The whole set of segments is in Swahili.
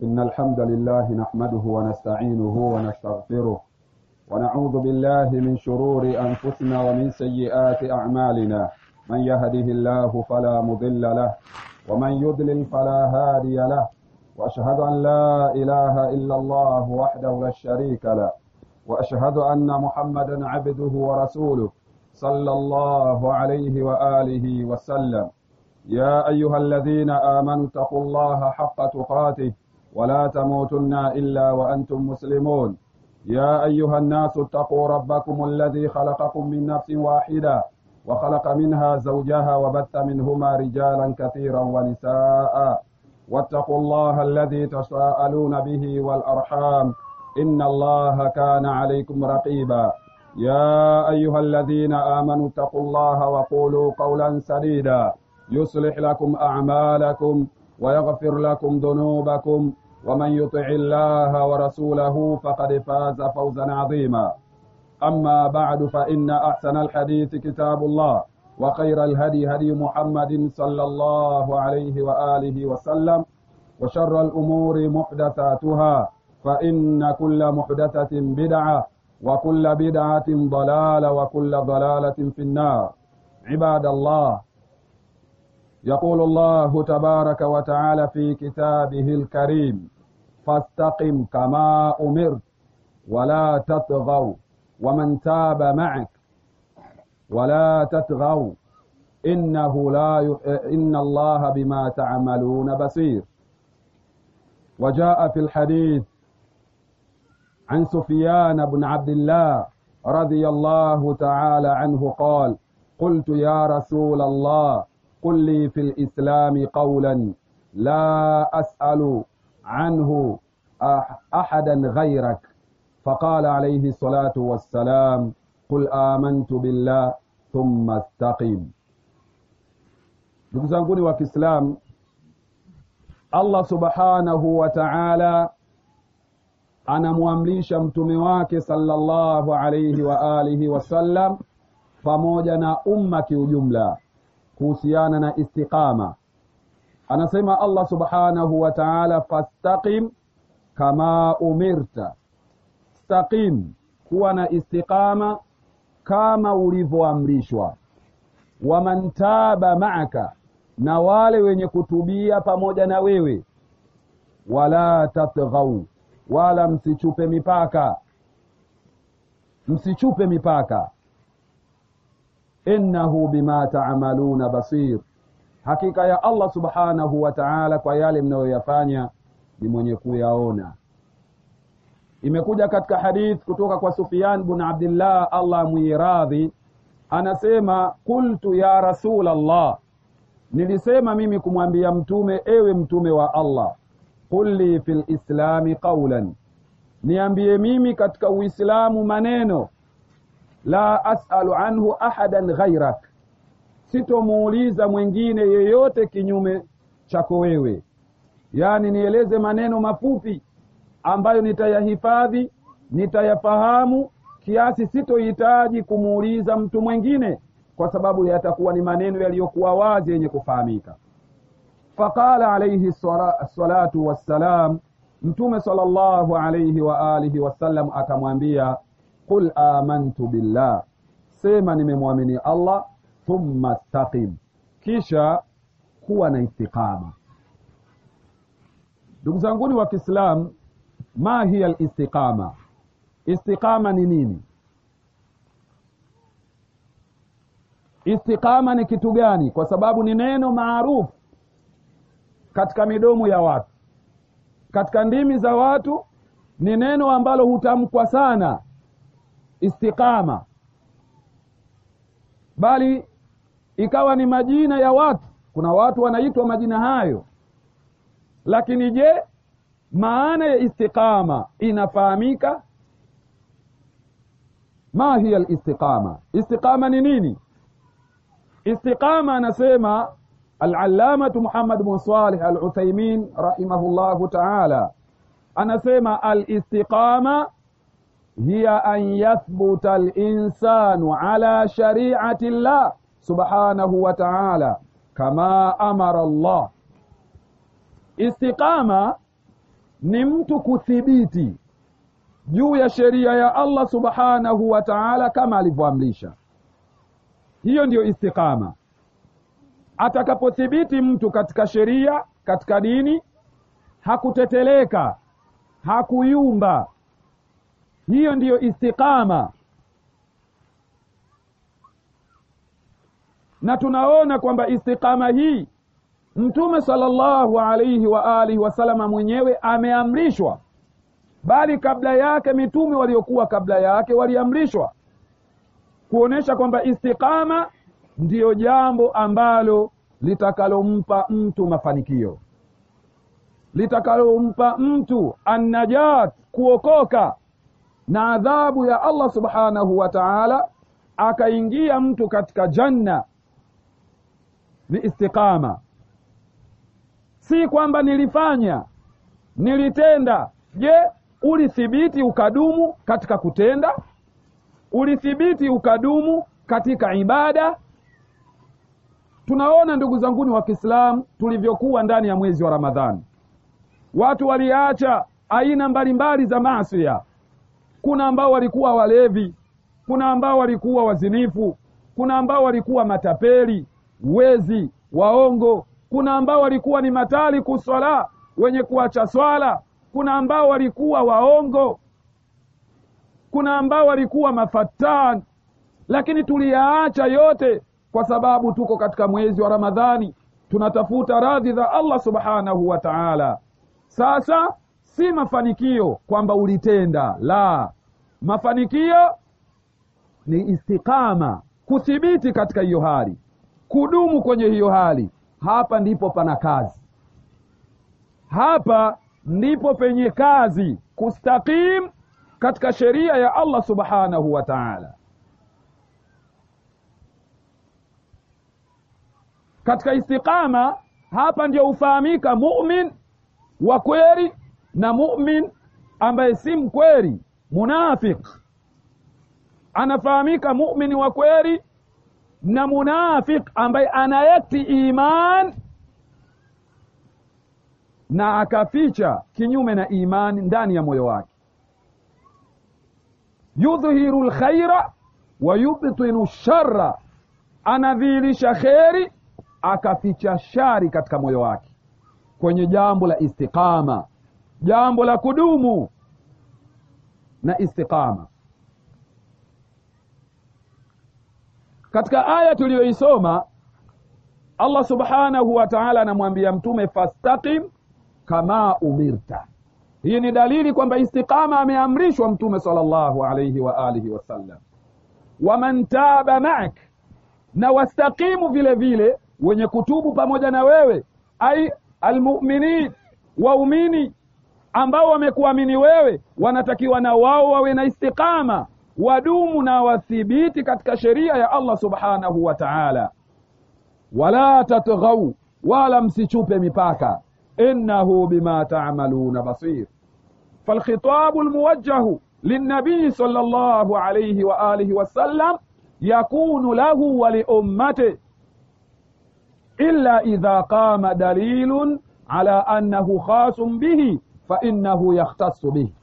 إن الحمد لله نحمده ونستعينه ونستغفره ونعوذ بالله من شرور أنفسنا ومن سيئات أعمالنا من يهده الله فلا مضل له ومن يضلل فلا هادي له وأشهد أن لا إله إلا الله وحده لا شريك له وأشهد أن محمدا عبده ورسوله صلى الله عليه وآله وسلم يا أيها الذين آمنوا اتقوا الله حق تقاته ولا تموتن إلا وأنتم مسلمون يا أيها الناس اتقوا ربكم الذي خلقكم من نفس واحدة وخلق منها زوجها وبث منهما رجالا كثيرا ونساء واتقوا الله الذي تساءلون به والأرحام إن الله كان عليكم رقيبا يا أيها الذين آمنوا اتقوا الله وقولوا قولا سديدا يصلح لكم أعمالكم ويغفر لكم ذنوبكم ومن يطع الله ورسوله فقد فاز فوزا عظيما أما بعد فإن أحسن الحديث كتاب الله وخير الهدي هدي محمد صلى الله عليه وآله وسلم وشر الأمور محدثاتها فإن كل محدثة بدعة وكل بدعة ضلالة وكل ضلالة في النار عباد الله يقول الله تبارك وتعالى في كتابه الكريم فاستقم كما أمرت ولا تطغوا ومن تاب معك ولا تطغوا إنه لا ي... إن الله بما تعملون بصير وجاء في الحديث عن سفيان بن عبد الله رضي الله تعالى عنه قال قلت يا رسول الله قل لي في الإسلام قولا لا أسأل عنه أحدا غيرك فقال عليه الصلاة والسلام قل آمنت بالله ثم استقم ndugu zanguni wa kiislamu allah subhanahu wa taala anamwamrisha mtume wake sallallahu alaihi wa alihi wasallam pamoja na umma kiujumla kuhusiana na istiqama anasema allah subhanahu wa taala fastaqim kama umirta staqim kuwa na istiqama kama ulivyoamrishwa waman taba maaka na wale wenye kutubia pamoja na wewe wala tatghau wala msichupe mipaka msichupe mipaka innahu bima taamaluna basir hakika ya allah subhanahu wa taala kwa yale mnayoyafanya ni mwenye kuyaona imekuja katika hadith kutoka kwa sufyan bn abdillah allah mwiradhi anasema qultu ya rasul allah nilisema mimi kumwambia mtume ewe mtume wa allah qul li fi lislami qaulan niambie mimi katika uislamu maneno la asalu anhu ahadan ghairak sitomuuliza mwingine yeyote kinyume chako wewe yaani nieleze maneno mafupi ambayo nitayahifadhi nitayafahamu kiasi sitohitaji kumuuliza mtu mwingine kwa sababu yatakuwa ni maneno yaliyokuwa wazi yenye kufahamika faqala alaihi salatu wassalam mtume sala llahu alaihi waalihi wasallam akamwambia qul amantu billah sema nimemwamini allah thumma staqim kisha kuwa na istiqama ndugu zanguni wa kiislam ma hiya listiqama istiqama ni nini istiqama ni kitu gani kwa sababu ni neno maarufu katika midomo ya watu katika ndimi za watu ni neno ambalo hutamkwa sana istiqama bali ikawa ni majina ya watu kuna watu wanaitwa majina hayo lakini je maana ya istiqama inafahamika ma hiya listiqama istiqama ni nini istiqama anasema alallamatu muhammad bn salih al uthaimin rahimahullahu taala anasema alistiqama hiya an yathbuta linsanu ala shariati llah subhanahu wa taala kama amara llah istiqama ni mtu kuthibiti juu ya sheria ya Allah subhanahu wa ta'ala kama alivyoamrisha. Hiyo ndiyo istiqama. Atakapothibiti mtu katika sheria, katika dini, hakuteteleka, hakuyumba, hiyo ndiyo istiqama. Na tunaona kwamba istiqama hii Mtume sallallahu alaihi wa alihi wasalama mwenyewe ameamrishwa, bali kabla yake mitume waliokuwa kabla yake waliamrishwa, kuonesha kwamba istiqama ndiyo jambo ambalo litakalompa mtu mafanikio, litakalompa mtu annajat, kuokoka na adhabu ya Allah subhanahu wa ta'ala, akaingia mtu katika janna. Ni istiqama si kwamba nilifanya nilitenda. Je, ulithibiti ukadumu katika kutenda? Ulithibiti ukadumu katika ibada? Tunaona ndugu zanguni wa Kiislamu tulivyokuwa ndani ya mwezi wa Ramadhani, watu waliacha aina mbalimbali za maasi. Kuna ambao walikuwa walevi, kuna ambao walikuwa wazinifu, kuna ambao walikuwa matapeli, wezi, waongo kuna ambao walikuwa ni matali kuswala wenye kuacha swala, kuna ambao walikuwa waongo, kuna ambao walikuwa mafatan, lakini tuliyaacha yote kwa sababu tuko katika mwezi wa Ramadhani, tunatafuta radhi za Allah subhanahu wa ta'ala. Sasa si mafanikio kwamba ulitenda, la, mafanikio ni istiqama, kuthibiti katika hiyo hali, kudumu kwenye hiyo hali. Hapa ndipo pana kazi, hapa ndipo penye kazi, kustaqim katika sheria ya Allah subhanahu wa ta'ala. Katika istiqama hapa ndio hufahamika mumin wa kweli na mumin ambaye si mkweli, munafik. Anafahamika mumin wa kweli na munafik ambaye anayati iman na akaficha kinyume na imani ndani ya moyo wake. Yudhhiru lkhaira wa yubtinu shara, anadhihirisha kheri akaficha shari katika moyo wake, kwenye jambo la istiqama, jambo la kudumu na istiqama. Katika aya tuliyoisoma Allah subhanahu wa ta'ala anamwambia Mtume, fastaqim kama umirta. Hii ni dalili kwamba istiqama ameamrishwa Mtume sallallahu alayhi wa alihi wasallam. Waman taba ma'ak, na wastaqimu vile vile wenye kutubu pamoja na wewe, ai almuminin, waumini ambao wamekuamini wewe, wanatakiwa na wao wawe na istiqama wadumu na wathibiti katika sheria ya Allah subhanahu wa ta'ala. Wala tatghau, wala msichupe mipaka, innahu bima ta'maluna basir. Falkhitabu almuwajjahu linnabii sallallahu alayhi wa alihi wasallam yakunu lahu wa liummati illa idha qama dalilun ala annahu khasun bihi fa innahu yakhtassu bihi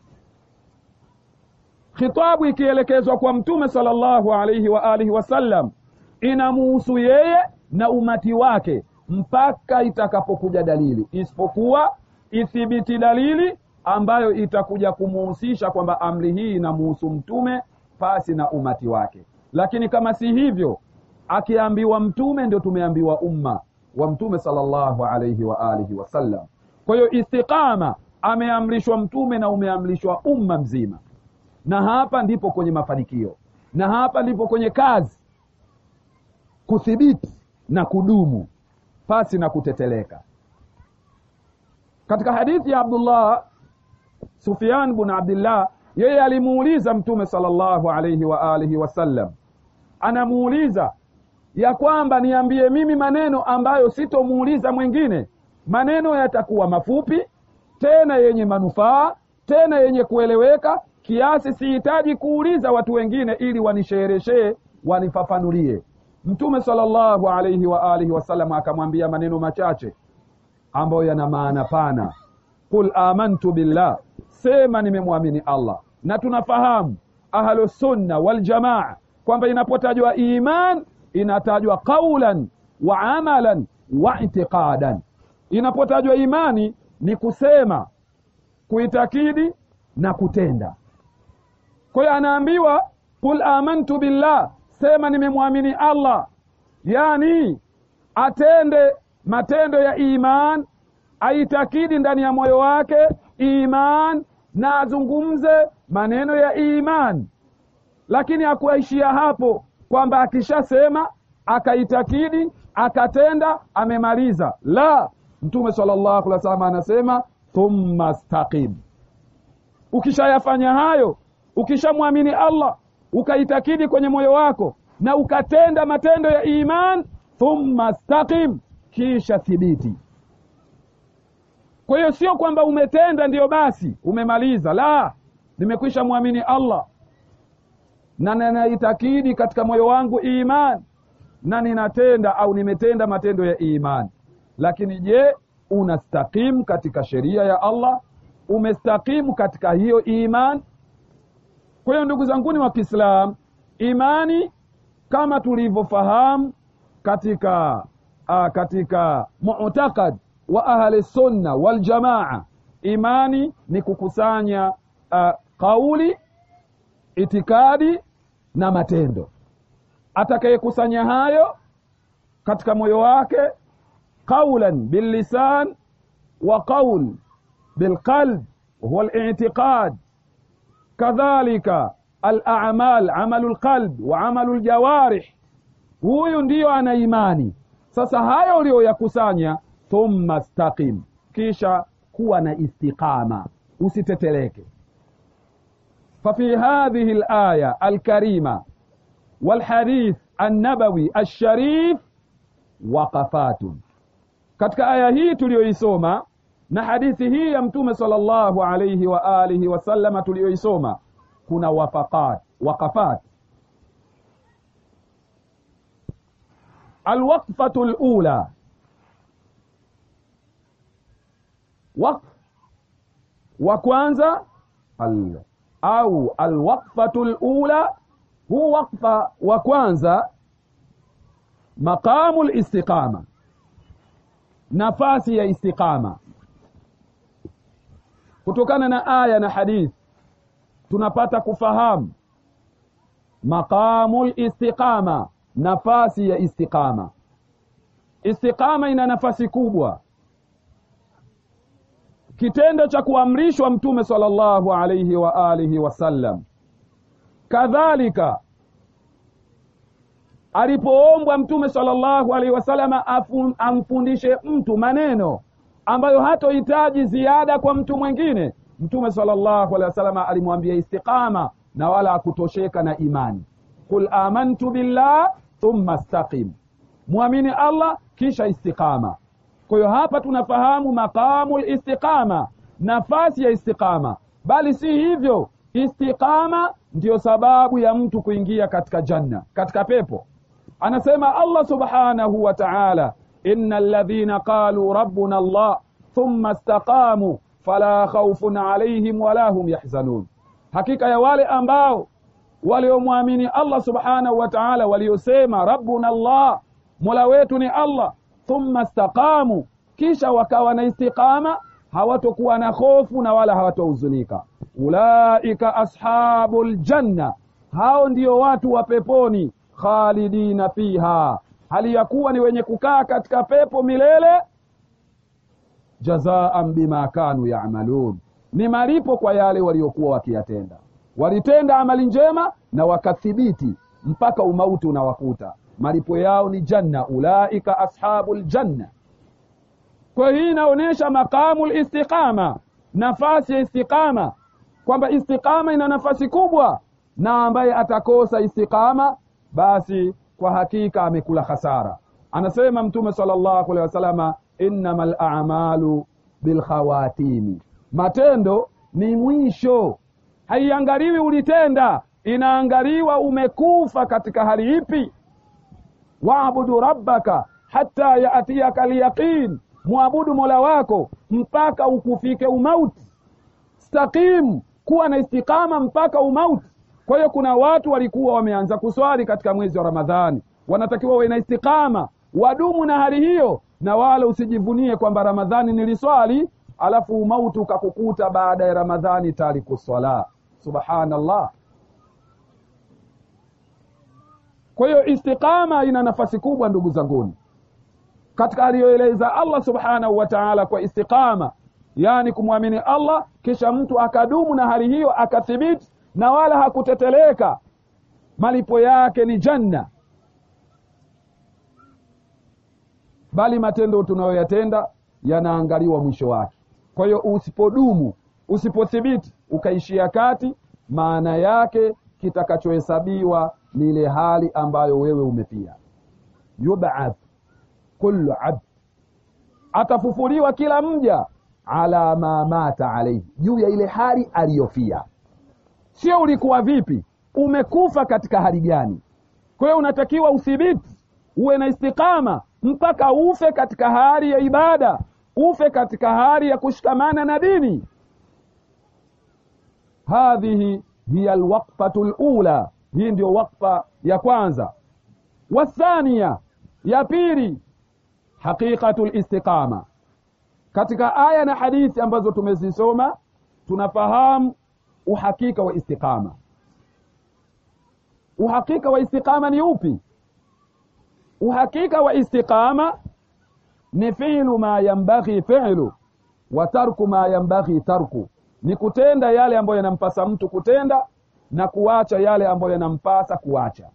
Khitabu ikielekezwa kwa Mtume sallallahu alaihi wa alihi wasallam inamuhusu yeye na umati wake mpaka itakapokuja dalili, isipokuwa ithibiti dalili ambayo itakuja kumuhusisha kwamba amri hii inamuhusu mtume pasi na umati wake. Lakini kama si hivyo, akiambiwa mtume ndio tumeambiwa umma wa Mtume sallallahu alaihi wa alihi wasallam. Kwa hiyo istiqama ameamrishwa mtume na umeamrishwa umma mzima na hapa ndipo kwenye mafanikio na hapa ndipo kwenye kazi, kuthibiti na kudumu pasi na kuteteleka. Katika hadithi ya Abdullah Sufyan bin Abdillah, yeye alimuuliza Mtume sallallahu alayhi wa alihi wasallam, anamuuliza ya kwamba niambie mimi maneno ambayo sitomuuliza mwingine, maneno yatakuwa mafupi tena yenye manufaa tena yenye kueleweka kiasi sihitaji kuuliza watu wengine ili wanishereheshee wanifafanulie. Mtume sallallahu alaihi wa alihi wasallam akamwambia maneno machache ambayo yana maana pana. qul amantu billah sema nimemwamini allah na tunafahamu ahlusunna waljamaa kwamba inapotajwa iman inatajwa qaulan wa amalan wa itiqadan inapotajwa imani ni kusema kuitakidi na kutenda kwa hiyo anaambiwa qul amantu billah sema nimemwamini allah yani atende matendo ya iman aitakidi ndani ya moyo wake iman na azungumze maneno ya iman lakini hakuishia hapo kwamba akishasema akaitakidi akatenda amemaliza la mtume sallallahu alaihi wasallam anasema thumma staqim ukishayafanya hayo ukishamwamini allah ukaitakidi kwenye moyo wako na ukatenda matendo ya iman thumma staqim kisha thibiti kwa hiyo sio kwamba umetenda ndiyo basi umemaliza la nimekwisha mwamini allah na ninaitakidi katika moyo wangu iman na ninatenda au nimetenda matendo ya iman lakini je unastakimu katika sheria ya allah umestakimu katika hiyo iman kwa hiyo ndugu zanguni wa kiislam imani kama tulivyofahamu katika uh, katika mutakad wa ahli sunna waljamaa imani ni kukusanya uh, kauli itikadi na matendo atakayekusanya hayo katika moyo wake qaulan billisan wa qaul bilqalb huwa litiqad kadhalika alamal amalu lqalb wa amalu ljawarih huyu ndiyo ana imani sasa hayo uliyoyakusanya thumma staqim kisha kuwa na istiqama usiteteleke ففي هذه الآية الكريمة والحديث النبوي الشريف وقفات katika aya hii tuliyoisoma na hadithi hii ya mtume sallallahu alayhi wa alihi wasallama tuliyoisoma kuna wafaqat waqafat alwaqfatu lula waqf wa kwanza al au alwaqfatu lula huu waqfa wa kwanza maqamu listiqama nafasi ya istiqama kutokana na aya na hadithi tunapata kufahamu maqamu listiqama nafasi ya istiqama istiqama ina nafasi kubwa kitendo cha kuamrishwa mtume sallallahu alayhi wa alihi wasallam kadhalika alipoombwa mtume sallallahu alaihi wasallam amfundishe mtu maneno ambayo hatohitaji ziada kwa mtu mwingine mtume sallallahu alaihi wasallam alimwambia istiqama na wala akutosheka na imani qul amantu billah thumma staqim mwamini allah kisha istiqama kwa hiyo hapa tunafahamu maqamu listiqama nafasi ya istiqama bali si hivyo istiqama ndiyo sababu ya mtu kuingia katika janna katika pepo anasema allah subhanahu wa taala ina ladhina qaluu rabbuna allah thumma istaqamu fala khaufun alaihim wala hum yahzanun hakika ya wale ambao waliomwamini allah subhanahu wa taala waliosema rabbuna allah mola wetu ni allah thumma staqamu kisha wakawa na istiqama hawatokuwa na hofu na wala hawatohuzunika ulaika ashabu ljanna hao ndio watu wa peponi khalidina fiha hali ya kuwa ni wenye kukaa katika pepo milele jazaan bima kanu yamalun ni malipo kwa yale waliokuwa wakiyatenda walitenda amali njema na wakathibiti mpaka umauti unawakuta malipo yao ni janna ulaika ashabu ljanna kwa hii inaonyesha maqamu listiqama nafasi ya istiqama kwamba istiqama ina nafasi kubwa na ambaye atakosa istiqama basi kwa hakika amekula hasara anasema mtume sallallahu alaihi wasalama innama lamalu bilkhawatimi matendo ni mwisho haiangaliwi ulitenda inaangaliwa umekufa katika hali ipi waabudu rabbaka hata yatiyaka lyaqin mwabudu mola wako mpaka ukufike umauti stakim kuwa na istikama mpaka umauti kwa hiyo kuna watu walikuwa wameanza kuswali katika mwezi wa ramadhani wanatakiwa wawe na istikama wadumu na hali hiyo na wala usijivunie kwamba ramadhani niliswali alafu umauti ukakukuta baada ya ramadhani tariku swala subhanallah kwa hiyo istiqama ina nafasi kubwa ndugu zanguni katika aliyoeleza allah subhanahu wa taala kwa istiqama yaani kumwamini allah kisha mtu akadumu na hali hiyo akathibiti na wala hakuteteleka malipo yake ni janna bali matendo tunayoyatenda yanaangaliwa mwisho wake kwa hiyo usipodumu usipothibiti ukaishia kati maana yake kitakachohesabiwa ni ile hali ambayo wewe umepia yubath kullu abd atafufuliwa kila mja ala ma mata alaihi juu ya ile hali aliyofia sio ulikuwa vipi umekufa katika hali gani kwa hiyo unatakiwa uthibiti uwe na istikama mpaka ufe katika hali ya ibada ufe katika hali ya kushikamana na dini hadhihi hiya alwaqfatu lula hii ndio wakfa ya kwanza wathania ya pili haqiqatu listiqama katika aya na hadithi ambazo tumezisoma tunafahamu uhakika wa istiqama uhakika wa istiqama ni upi uhakika wa istiqama ni fi'lu ma yambaghi fi'lu wa tarku ma yambaghi tarku ni kutenda yale ambayo yanampasa mtu kutenda na kuacha yale ambayo yanampasa kuacha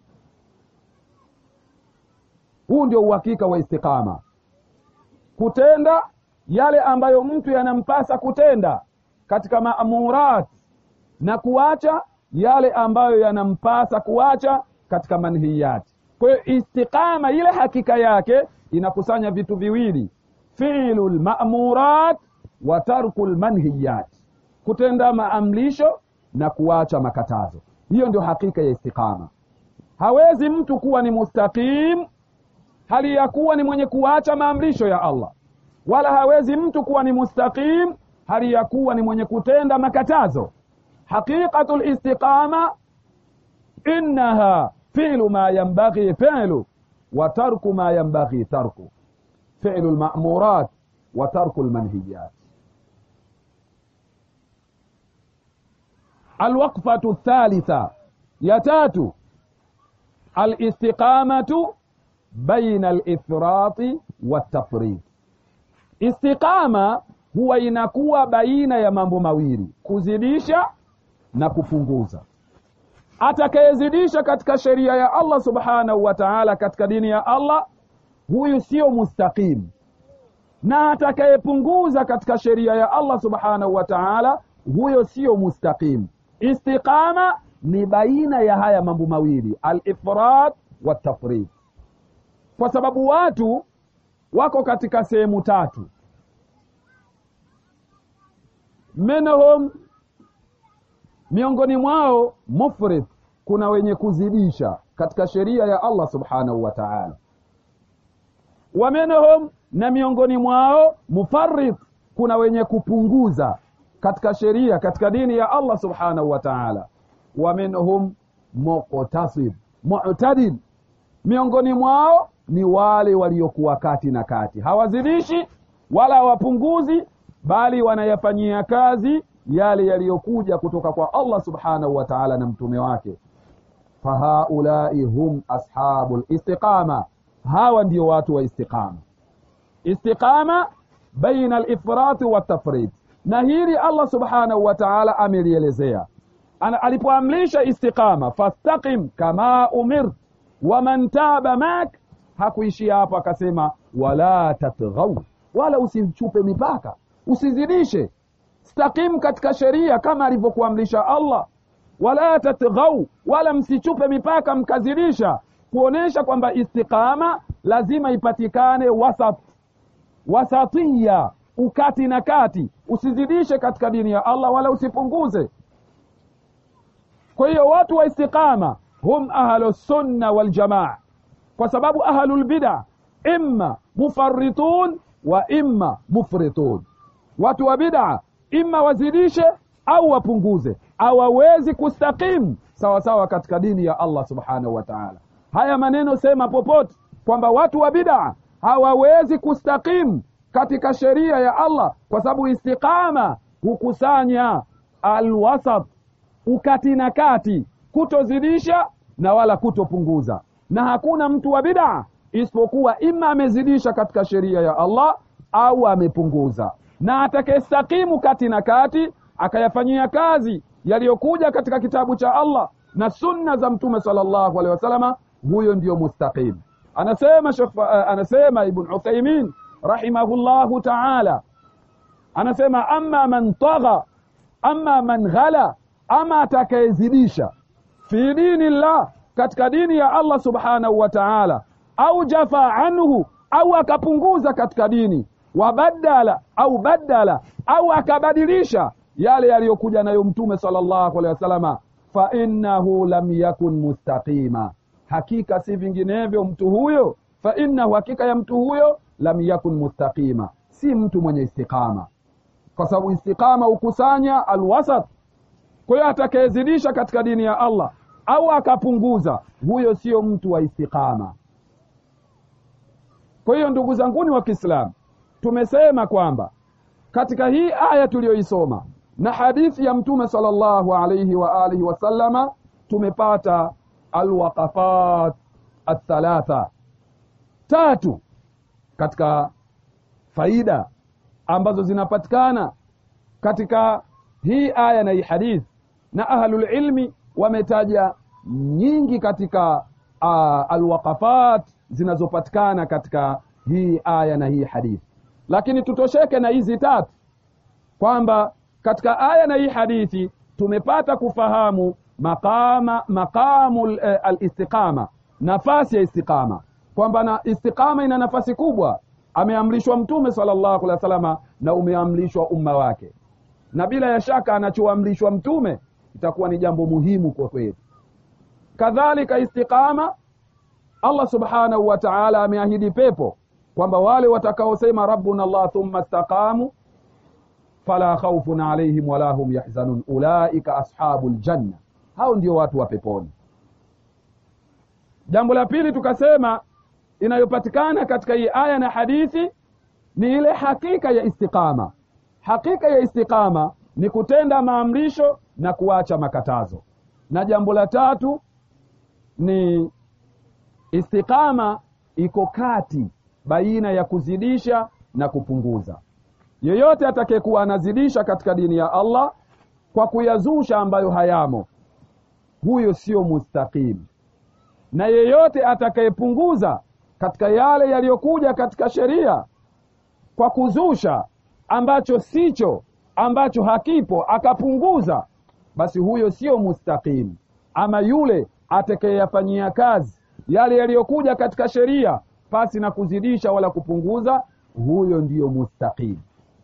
huu ndio uhakika wa istiqama kutenda yale ambayo mtu yanampasa kutenda katika maamurat na kuacha yale ambayo yanampasa kuacha katika manhiyati kwa hiyo istiqama ile hakika yake inakusanya vitu viwili fiilu lmamurat wa tarku lmanhiyat kutenda maamrisho na kuacha makatazo hiyo ndio hakika ya istiqama hawezi mtu kuwa ni mustaqim hali ya kuwa ni mwenye kuacha maamrisho ya allah wala hawezi mtu kuwa ni mustaqim hali ya kuwa ni mwenye kutenda makatazo haqiqatu listiqama innaha fi'lu ma yanbaghi fi'lu wa tarku ma yanbaghi tarku fi'lu lmamurat wa tarku lmanhiyat alwaqfatu الثالثة ya tatu alistiqamatu baina alifrati waltafrid istiqama huwa inakuwa baina ya mambo mawili kuzidisha na kupunguza atakayezidisha katika sheria ya allah subhanahu wa taala katika dini ya allah huyu sio mustaqim na atakayepunguza katika sheria ya allah subhanahu wa taala huyo sio mustaqim istiqama ni baina ya haya mambo mawili alifrat watafrid kwa sababu watu wako katika sehemu tatu minhum miongoni mwao mufrid kuna wenye kuzidisha katika sheria ya allah subhanahu wa taala wa minhum na miongoni mwao mufarid kuna wenye kupunguza katika sheria katika dini ya allah subhanahu wa taala wa minhum muqtasid mu'tadil miongoni mwao ni wale waliokuwa kati na kati hawazidishi wala hawapunguzi bali wanayafanyia kazi yale yaliyokuja kutoka kwa allah subhanahu wa taala na mtume wake fahaulai hum ashabu listiqama hawa ndio watu wa istiqama istiqama baina alifrati watafrid na hili allah subhanahu wa taala amelielezea alipoamrisha istiqama fastaqim kama umirt waman taba mak hakuishia hapo akasema wala tatghau wala usichupe mipaka usizidishe stakim katika sheria kama alivyokuamrisha allah wala tatghau wala msichupe mipaka mkazidisha kuonesha kwamba istiqama lazima ipatikane wasat wasatiya ukati na kati usizidishe katika dini ya allah wala usipunguze kwa hiyo watu wa istiqama hum ahlu sunna waljamaa kwa sababu ahlu lbida imma mufaritun wa imma mufritun watu wa bid'a imma wazidishe au wapunguze hawawezi kustakimu sawasawa katika dini ya allah subhanahu wa taala haya maneno sema popote kwamba watu wa bid'a hawawezi kustakimu katika sheria ya allah kwa sababu istiqama hukusanya alwasat ukati na kati kutozidisha na wala kutopunguza na hakuna mtu wa bid'a isipokuwa ima amezidisha katika sheria ya allah au amepunguza na atakayestakimu kati na kati akayafanyia kazi yaliyokuja katika kitabu cha allah na sunna za mtume salllahu alehi wasalama huyo ndiyo mustaqim anasema Shekh, uh, anasema ibn uthaimin rahimahullahu taala anasema ama man tagha ama man ghala ama atakayezidisha fi dini llah katika dini ya allah subhanahu wa taala au jafa anhu au akapunguza katika dini wabadala au badala au akabadilisha yale yaliyokuja nayo mtume salllahu alehi wasalama fainnahu lam yakun mustaqima hakika si vinginevyo mtu huyo fainnahu hakika ya mtu huyo lam yakun mustaqima si mtu mwenye istiqama kwa sababu istiqama hukusanya alwasat kwa hiyo atakayezidisha katika dini ya allah au akapunguza huyo sio mtu wa istiqama kwa hiyo ndugu zanguni wa kiislamu tumesema kwamba katika hii aya tuliyoisoma na hadithi ya mtume salllahu alaihi wa alihi wasallama tumepata alwaqafat athalatha tatu katika faida ambazo zinapatikana katika hii aya na hii hadithi na ahlulilmi wametaja nyingi katika uh, alwaqafat zinazopatikana katika hii aya na hii hadithi lakini tutosheke na hizi tatu kwamba katika aya na hii hadithi tumepata kufahamu maqama maqamu eh, alistiqama nafasi ya istiqama kwamba na istiqama ina nafasi kubwa ameamrishwa mtume salllahu alehi wa salama na umeamrishwa umma wake na bila ya shaka anachoamrishwa mtume itakuwa ni jambo muhimu kwa kweli kadhalika istiqama allah subhanahu wa taala ameahidi pepo kwamba wale watakaosema rabbuna llah thumma staqamu fala khaufun alaihim wala hum yahzanun ulaika ashabu ljanna hao ndio watu wa peponi jambo la pili tukasema inayopatikana katika hii aya na hadithi ni ile hakika ya istiqama hakika ya istiqama ni kutenda maamrisho na kuacha makatazo na jambo la tatu ni istiqama iko kati baina ya kuzidisha na kupunguza yeyote atakayekuwa anazidisha katika dini ya allah kwa kuyazusha ambayo hayamo huyo sio mustaqim na yeyote atakayepunguza katika yale yaliyokuja katika sheria kwa kuzusha ambacho sicho ambacho hakipo akapunguza basi huyo sio mustaqim ama yule atakayeyafanyia kazi yale yaliyokuja katika sheria pasi na kuzidisha wala kupunguza huyo ndiyo mustaqim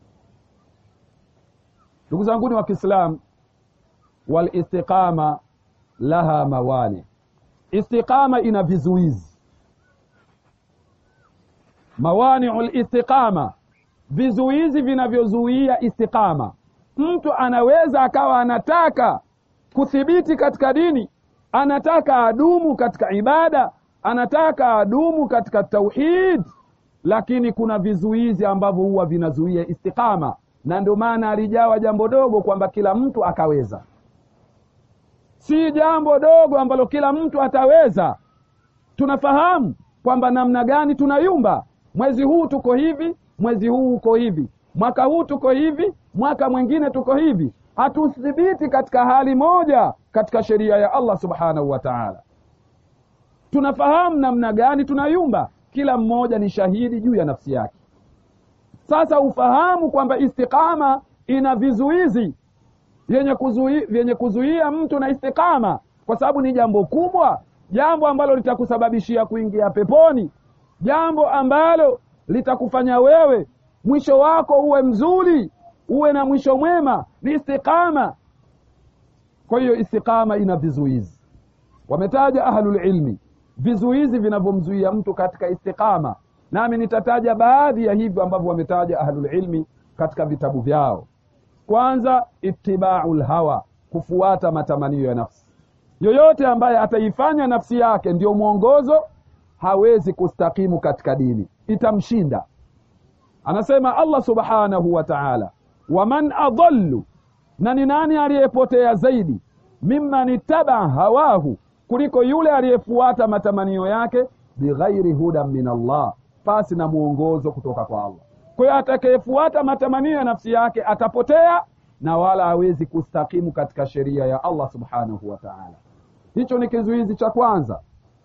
ndugu zanguni wa kiislam walistiqama laha mawani istiqama ina vizuizi mawaniu listiqama vizuizi vinavyozuia istiqama mtu anaweza akawa anataka kuthibiti katika dini anataka adumu katika ibada anataka adumu katika tauhid lakini kuna vizuizi ambavyo huwa vinazuia istiqama na ndio maana alijawa jambo dogo kwamba kila mtu akaweza si jambo dogo ambalo kila mtu ataweza tunafahamu kwamba namna gani tunayumba mwezi huu tuko hivi mwezi huu uko hivi mwaka huu tuko hivi mwaka mwingine tuko hivi hatuthibiti katika hali moja katika sheria ya allah subhanahu wa taala tunafahamu namna gani tunayumba kila mmoja ni shahidi juu ya nafsi yake sasa ufahamu kwamba istiqama ina vizuizi vyenye kuzuia, vyenye kuzuia mtu na istiqama kwa sababu ni jambo kubwa jambo ambalo litakusababishia kuingia peponi jambo ambalo litakufanya wewe mwisho wako uwe mzuri uwe na mwisho mwema ni istiqama kwa hiyo istiqama ina vizuizi wametaja ahlulilmi vizuizi vinavyomzuia mtu katika istiqama nami nitataja baadhi ya hivyo ambavyo wametaja ahlulilmi katika vitabu vyao kwanza itibau lhawa kufuata matamanio ya nafsi yoyote ambaye ataifanya nafsi yake ndiyo mwongozo hawezi kustakimu katika dini itamshinda anasema allah subhanahu wa taala waman adallu na ni nani aliyepotea zaidi mimman ittabaa hawahu kuliko yule aliyefuata matamanio yake bighairi hudan min allah pasi na mwongozo kutoka kwa allah kwa hiyo atakayefuata matamanio ya nafsi yake atapotea na wala hawezi kustakimu katika sheria ya allah subhanahu wa taala hicho ni kizuizi cha kwanza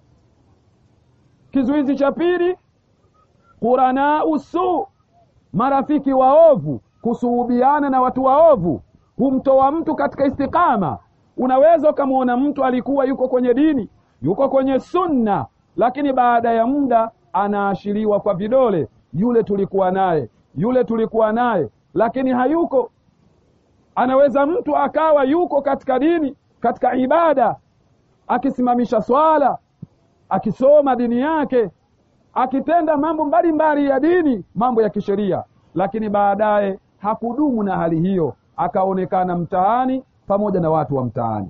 kizuizi cha pili quranau su marafiki waovu kusuhubiana na watu waovu humtoa mtu katika istikama unaweza ukamwona mtu alikuwa yuko kwenye dini yuko kwenye sunna lakini baada ya muda anaashiriwa kwa vidole yule tulikuwa naye yule tulikuwa naye lakini hayuko anaweza mtu akawa yuko katika dini katika ibada akisimamisha swala akisoma dini yake akitenda mambo mbalimbali ya dini mambo ya kisheria lakini baadaye hakudumu na hali hiyo akaonekana mtaani pamoja na watu wa mtaani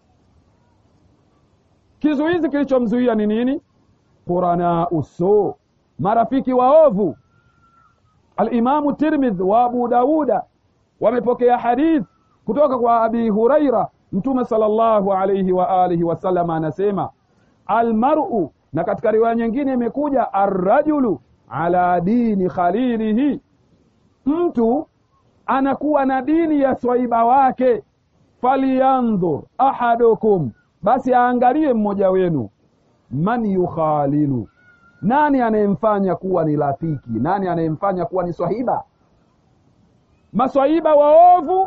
kizuizi kilichomzuia ni nini qurana usu marafiki waovu alimamu tirmidh wa abu dauda wamepokea hadith kutoka kwa abi huraira mtume salllahu alaihi wa alihi wasallam anasema almaru na katika riwaya nyingine imekuja arrajulu ala dini khalilihi mtu anakuwa na dini ya swaiba wake faliyandhur ahadukum basi aangalie mmoja wenu man yukhalilu nani anayemfanya kuwa ni rafiki nani anayemfanya kuwa ni swahiba maswahiba waovu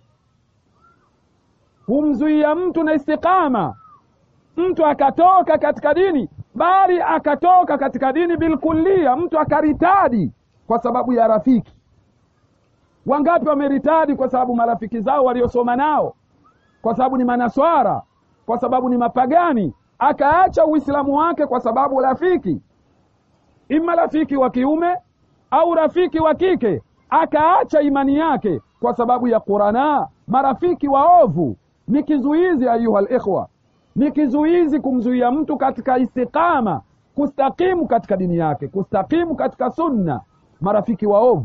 humzuia mtu na istikama mtu akatoka katika dini bali akatoka katika dini bilkulia mtu akaritadi kwa sababu ya rafiki wangapi wameritadi kwa sababu marafiki zao waliosoma nao kwa sababu ni manaswara kwa sababu ni mapagani akaacha uislamu wake kwa sababu rafiki ima rafiki wa kiume au rafiki wa kike akaacha imani yake kwa sababu ya qurana marafiki waovu ni kizuizi ayuha likhwa ni kizuizi kumzuia mtu katika istiqama kustakimu katika dini yake kustakimu katika sunna marafiki waovu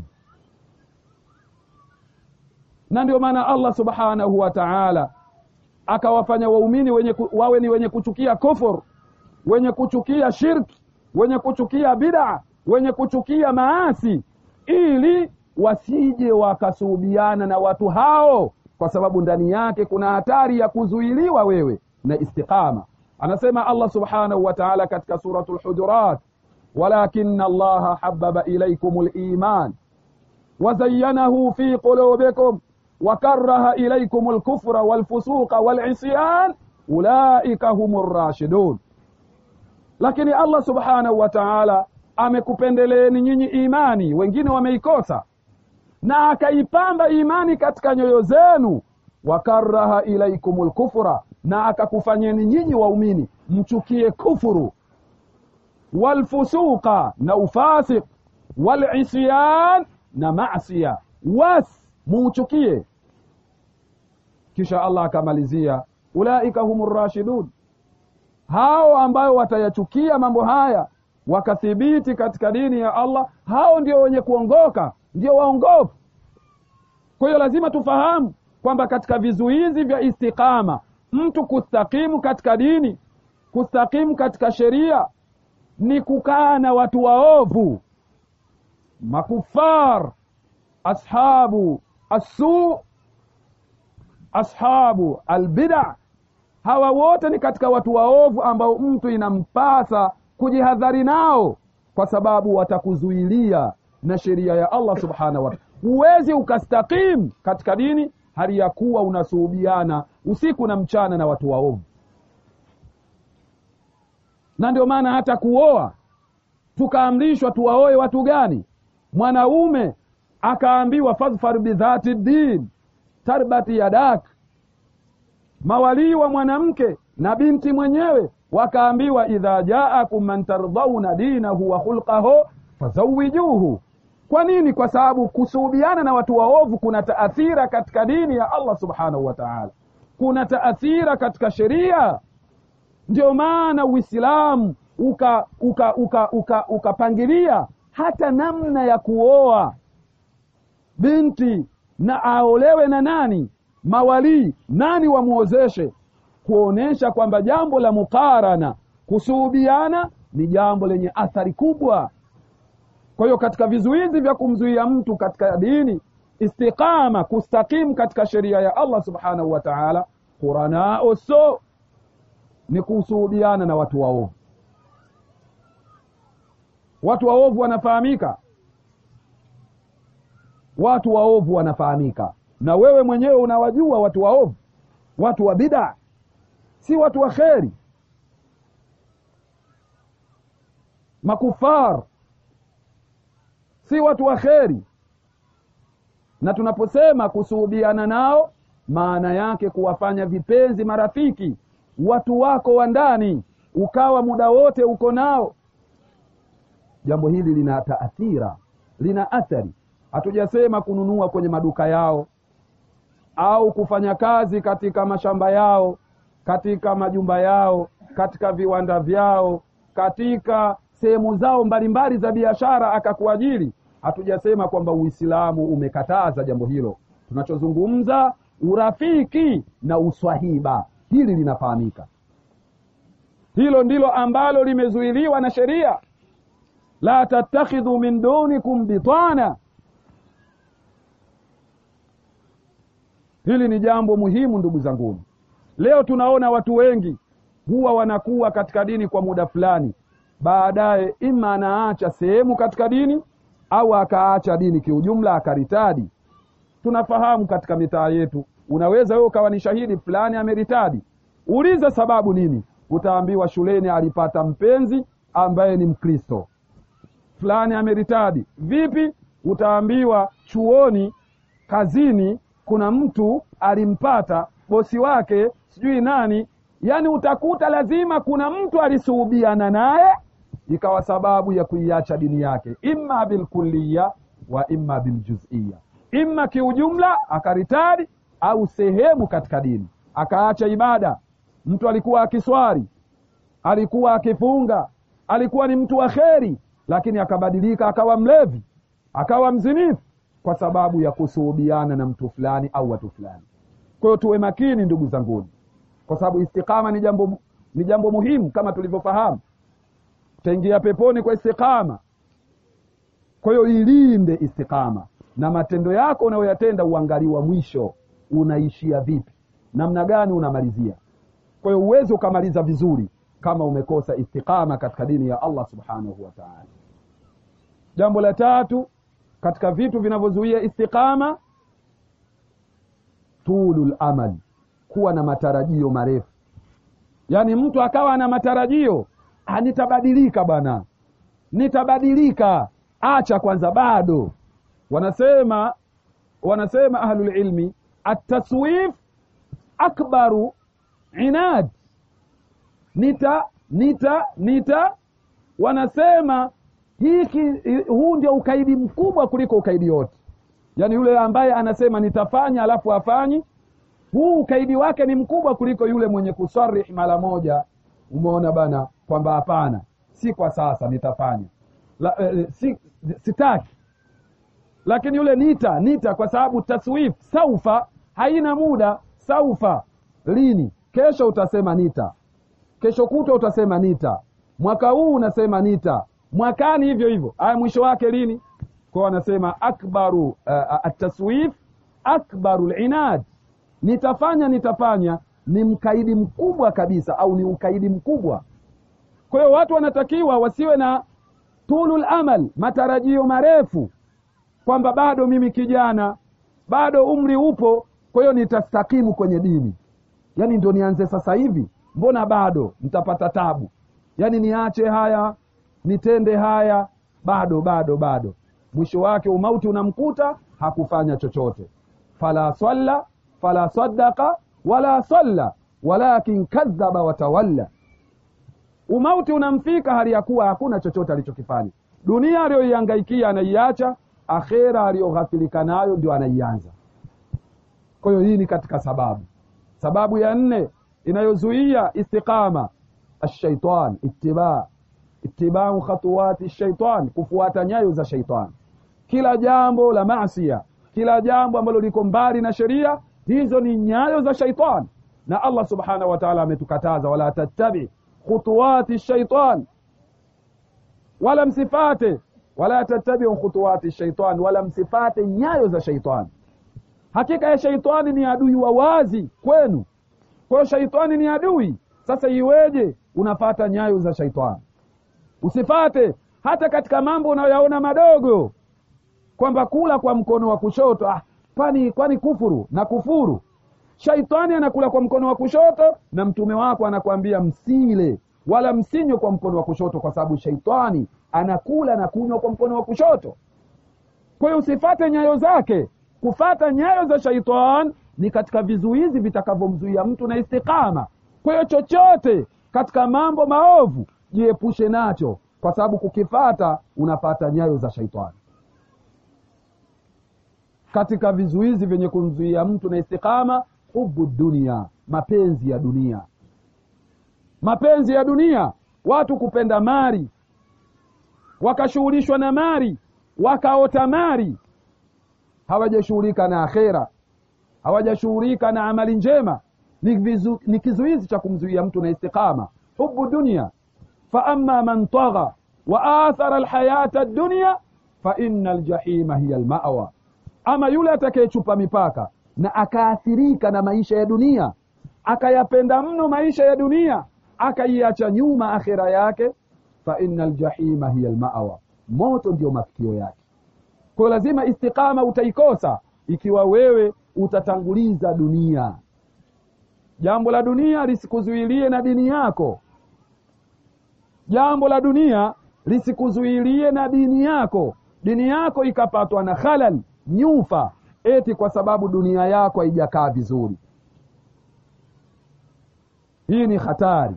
na ndio maana allah subhanahu wa taala akawafanya waumini wenye ku, wawe ni wenye kuchukia kufur wenye kuchukia shirki wenye kuchukia bidaa wenye kuchukia maasi ili wasije wakasuhubiana na watu hao kwa sababu ndani yake kuna hatari ya kuzuiliwa wewe na istiqama anasema allah subhanahu wa taala katika suratu lhujurat walakina allaha hababa ilaikum liman وزينه في قلوبكم وكره إليكم الكفر والفسوق والعصيان أولئك هم الراشدون lakini allah subhanahu wa taala amekupendeleeni nyinyi imani wengine wameikosa na akaipamba imani katika nyoyo zenu wakaraha ilaikum lkufra na akakufanyeni nyinyi waumini mchukie kufuru walfusuqa na ufasik walisyan na masia was muuchukie kisha allah akamalizia ulaika hum rashidun hao ambayo watayachukia mambo haya wakathibiti katika dini ya allah hao ndio wenye kuongoka ndio waongofu kwa hiyo lazima tufahamu kwamba katika vizuizi vya istiqama mtu kustakimu katika dini kustakimu katika sheria ni kukaa na watu waovu makufar ashabu assu ashabu albida hawa wote ni katika watu waovu ambao mtu inampasa kujihadhari nao kwa sababu watakuzuilia na sheria ya allah subhanahu wa taala huwezi ukastakim katika dini hali ya kuwa unasuhubiana usiku na mchana na watu waovu na ndio maana hata kuoa tukaamrishwa tuwaoe watu gani mwanaume akaambiwa fadhfar bidhati din tarbati yadak mawalii wa mwanamke na binti mwenyewe wakaambiwa idha jaakum man tardhauna dinahu wa khulqahu fazawijuhu kwa nini kwa sababu kusuhubiana na watu waovu kuna taathira katika dini ya allah subhanahu wa taala kuna taathira katika sheria ndio maana uislamu ukapangilia uka, uka, uka, uka hata namna ya kuoa binti na aolewe na nani mawalii nani wamwozeshe kuonyesha kwamba jambo la mukarana kusuhubiana ni jambo lenye athari kubwa kwa hiyo katika vizuizi vya kumzuia mtu katika dini istiqama kustakimu katika sheria ya allah subhanahu wa taala quranao so ni kusuhubiana na watu waovu watu waovu wanafahamika watu waovu wanafahamika na wewe mwenyewe unawajua watu waovu watu wa bidaa si watu wa kheri makufar si watu wa kheri na tunaposema kusuhubiana nao maana yake kuwafanya vipenzi marafiki watu wako wa ndani ukawa muda wote uko nao jambo hili lina taathira lina athari hatujasema kununua kwenye maduka yao au kufanya kazi katika mashamba yao katika majumba yao katika viwanda vyao katika sehemu zao mbalimbali za biashara akakuajiri hatujasema kwamba uislamu umekataza jambo hilo tunachozungumza urafiki na uswahiba hili linafahamika hilo ndilo ambalo limezuiliwa na sheria la tattakhidhu min dunikum bitana hili ni jambo muhimu ndugu zanguni leo tunaona watu wengi huwa wanakuwa katika dini kwa muda fulani baadaye ima anaacha sehemu katika dini au akaacha dini kiujumla akaritadi tunafahamu katika mitaa yetu unaweza wewe ukawa ni shahidi fulani ameritadi uliza sababu nini utaambiwa shuleni alipata mpenzi ambaye ni mkristo fulani ameritadi vipi utaambiwa chuoni kazini kuna mtu alimpata bosi wake sijui nani yaani utakuta lazima kuna mtu alisuhubiana naye ikawa sababu ya kuiacha dini yake imma bilkulliya wa imma biljuzia imma kiujumla akaritadi au sehemu katika dini akaacha ibada mtu alikuwa akiswari alikuwa akifunga alikuwa ni mtu wa kheri lakini akabadilika akawa mlevi akawa mzinifu kwa sababu ya kusuhubiana na mtu fulani au watu fulani kwa hiyo tuwe makini ndugu zanguni kwa sababu istiqama ni jambo ni jambo muhimu kama tulivyofahamu utaingia peponi kwa istiqama kwa hiyo ilinde istiqama na matendo yako unayoyatenda uangaliwa mwisho unaishia vipi namna gani unamalizia kwa hiyo uwezi ukamaliza vizuri kama umekosa istiqama katika dini ya allah subhanahu wa taala jambo la tatu katika vitu vinavyozuia istiqama tulul amal kuwa na matarajio marefu yaani mtu akawa na matarajio nitabadilika bwana nitabadilika acha kwanza bado wanasema wanasema ahlulilmi ataswif akbaru inad nita nita nita wanasema hiki huu ndio ukaidi mkubwa kuliko ukaidi yote yaani yule ambaye anasema nitafanya alafu afanyi huu ukaidi wake ni mkubwa kuliko yule mwenye kusarih mara moja umeona bana kwamba hapana si kwa sasa nitafanya La, eh, si, sitaki lakini yule nita nita kwa sababu taswif saufa haina muda saufa lini kesho utasema nita kesho kutwa utasema nita mwaka huu unasema nita mwakani hivyo hivyo aya mwisho wake lini kwao wanasema akbaru uh, ataswif akbaru linad nitafanya nitafanya ni mkaidi mkubwa kabisa au ni ukaidi mkubwa kwa hiyo watu wanatakiwa wasiwe na tulul amal matarajio marefu kwamba bado mimi kijana bado umri upo kwa hiyo nitastakimu kwenye dini yaani ndo nianze sasa hivi mbona bado nitapata tabu yaani niache haya nitende haya bado bado bado mwisho wake umauti unamkuta hakufanya chochote fala swalla fala sadaka wala salla walakin kadhaba watawalla umauti unamfika hali ya kuwa hakuna chochote alichokifanya dunia aliyoihangaikia anaiacha akhera aliyoghafilika nayo ndio anaianza kwa hiyo hii ni katika sababu sababu ya nne inayozuia istiqama ashaitan ittiba itibau khatuwati shaitan kufuata nyayo za shaitan kila jambo la masia kila jambo ambalo liko mbali na sheria hizo ni nyayo za shaitan na allah subhanahu wa taala ametukataza wala tattabi khutuwati shaitan wala msifate wala tattabiu khutuwati shaitan wala msifate nyayo za shaitani hakika ya shaitani ni adui wa wazi kwenu kwa hiyo shaitani ni adui sasa iweje unafata nyayo za shaitani usifate hata katika mambo unayoyaona madogo kwamba kula kwa mkono wa kushoto ah, kwani kwani kufuru na kufuru shaitani anakula kwa mkono wa kushoto na mtume wako anakwambia msile wala msinywe kwa mkono wa kushoto kwa sababu shaitani anakula na kunywa kwa mkono wa kushoto kwa hiyo usifate nyayo zake kufata nyayo za shaitan ni katika vizuizi vitakavyomzuia mtu na istiqama kwa hiyo chochote katika mambo maovu jiepushe nacho kwa sababu kukifata unafata nyayo za shaitani katika vizuizi vyenye kumzuia mtu na istiqama hubu dunia mapenzi ya dunia mapenzi ya dunia watu kupenda mali wakashughulishwa na mali wakaota mali hawajashughulika na akhera hawajashughulika na amali njema ni, vizu, ni kizuizi cha kumzuia mtu na istiqama hubu dunia faama man tagha wa athara alhayata dunia faina aljahima hiya almawa ama yule atakayechupa mipaka na akaathirika na maisha ya dunia akayapenda mno maisha ya dunia akaiacha nyuma akhira yake faina aljahima hiya almawa moto ndio mafikio yake kwayo lazima istiqama utaikosa ikiwa wewe utatanguliza dunia jambo la dunia lisikuzuilie na dini yako jambo la dunia lisikuzuilie na dini yako dini yako ikapatwa na khalal nyufa eti kwa sababu dunia yako haijakaa vizuri hii ni hatari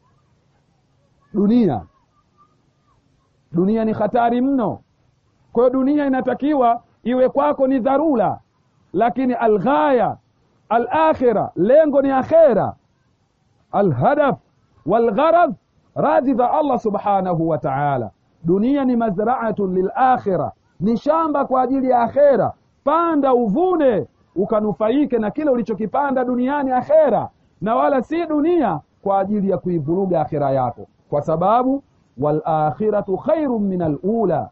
dunia dunia ni hatari mno kwa hiyo dunia inatakiwa iwe kwako ni dharura lakini alghaya alakhira lengo ni akhera alhadaf walgharadh radhi za allah subhanahu wa taala dunia ni mazraatun lilakhira ni shamba kwa ajili ya akhera panda uvune ukanufaike na kile ulichokipanda duniani akhera na wala si dunia kwa ajili ya kuivuruga akhira yako kwa sababu walakhiratu khairun min alula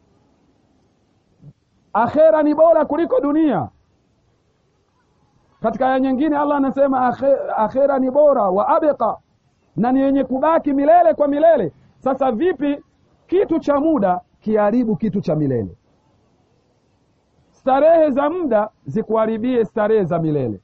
akhera ni bora kuliko dunia katika aya nyingine allah anasema akhera ni bora wa abqa na ni yenye kubaki milele kwa milele sasa vipi kitu cha muda kiharibu kitu cha milele starehe za muda zikuharibie starehe za milele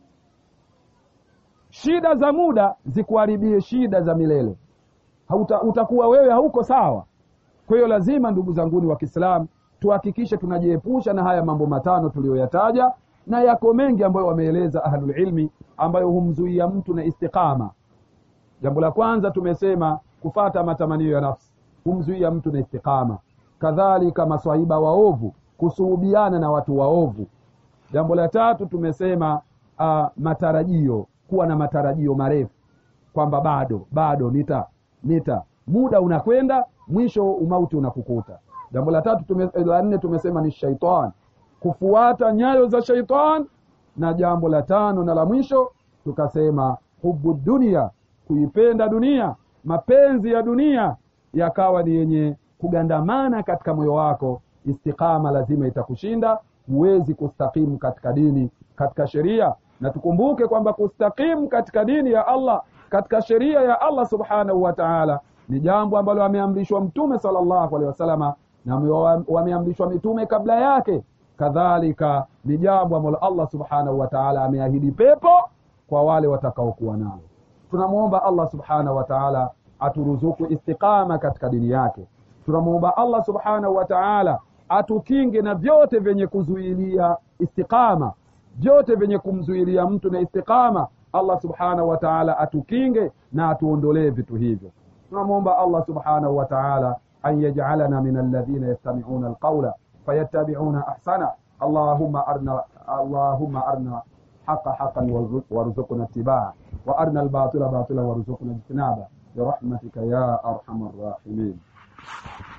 shida za muda zikuharibie shida za milele Hauta, utakuwa wewe hauko sawa kwa hiyo lazima ndugu zanguni wa kiislamu tuhakikishe tunajiepusha na haya mambo matano tuliyoyataja na yako mengi ambayo wameeleza ahlulilmi ambayo humzuia mtu na istiqama jambo la kwanza tumesema kufata matamanio ya nafsi humzuia mtu na istiqama kadhalika maswahiba waovu kusuhubiana na watu waovu jambo la tatu tumesema uh, matarajio kuwa na matarajio marefu kwamba bado bado nita nita muda unakwenda mwisho umauti unakukuta jambo la tatu tume, la nne tumesema ni shaitan kufuata nyayo za shaitan na jambo la tano na la mwisho tukasema hubu dunia kuipenda dunia mapenzi ya dunia yakawa ni yenye kugandamana katika moyo wako istiqama lazima itakushinda huwezi kustakimu katika dini katika sheria na tukumbuke kwamba kustakimu katika dini ya allah katika sheria ya allah subhanahu wa taala ni jambo ambalo ameamrishwa mtume salllahu alehi wasalama na wameamrishwa mitume kabla yake kadhalika ni jambo ambalo allah subhanahu wa taala ameahidi pepo kwa wale watakaokuwa nao tunamwomba allah subhanahu wa taala aturuzuku istiqama katika dini yake tunamwomba allah subhanahu wa taala atukinge na vyote vyenye kuzuilia istiqama vyote vyenye kumzuilia mtu na istiqama allah subhanahu wa taala atukinge na atuondolee vitu hivyo tunamwomba allah subhanahu wa taala أن يجعلنا من الذين يستمعون القول فيتبعون أحسنه اللهم أرنا اللهم أرنا حق حقا وارزقنا اتباعه وأرنا الباطل باطلا وارزقنا اجتنابه برحمتك يا أرحم الراحمين